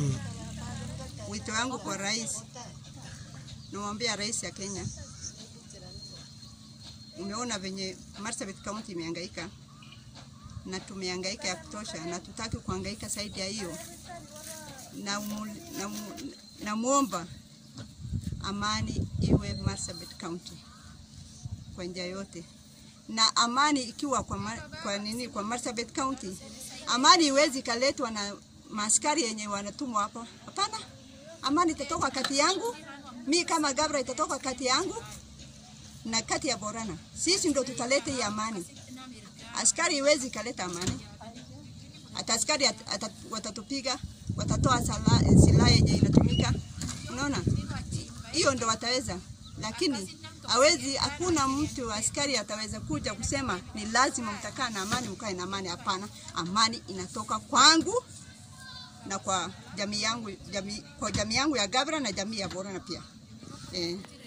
Wito wangu kwa rais, namwambia rais ya Kenya, umeona venye Marsabit County imehangaika na tumehangaika ya kutosha, na tutaki kuhangaika zaidi ya hiyo. Na, mu, na, mu, na muomba amani iwe Marsabit County kwa njia yote, na amani ikiwa kwa, ma, kwa nini kwa Marsabit County, amani iwezi kaletwa na maaskari yenye wanatumwa hapa. Hapana, amani itatoka kati yangu mi kama Gabra, itatoka kati yangu na kati ya Borana. Sisi ndo tutaleta hii amani. Askari iwezi kaleta amani. Hata askari at, at, watatupiga, watatoa silaha yenye inatumika. Unaona, hiyo ndo wataweza, lakini hawezi. Hakuna mtu askari ataweza kuja kusema ni lazima mtakaa na amani, mkae na amani. Hapana, amani inatoka kwangu na kwa jamii yangu, jamii, kwa jamii yangu ya Gabra na jamii ya Borana pia eh.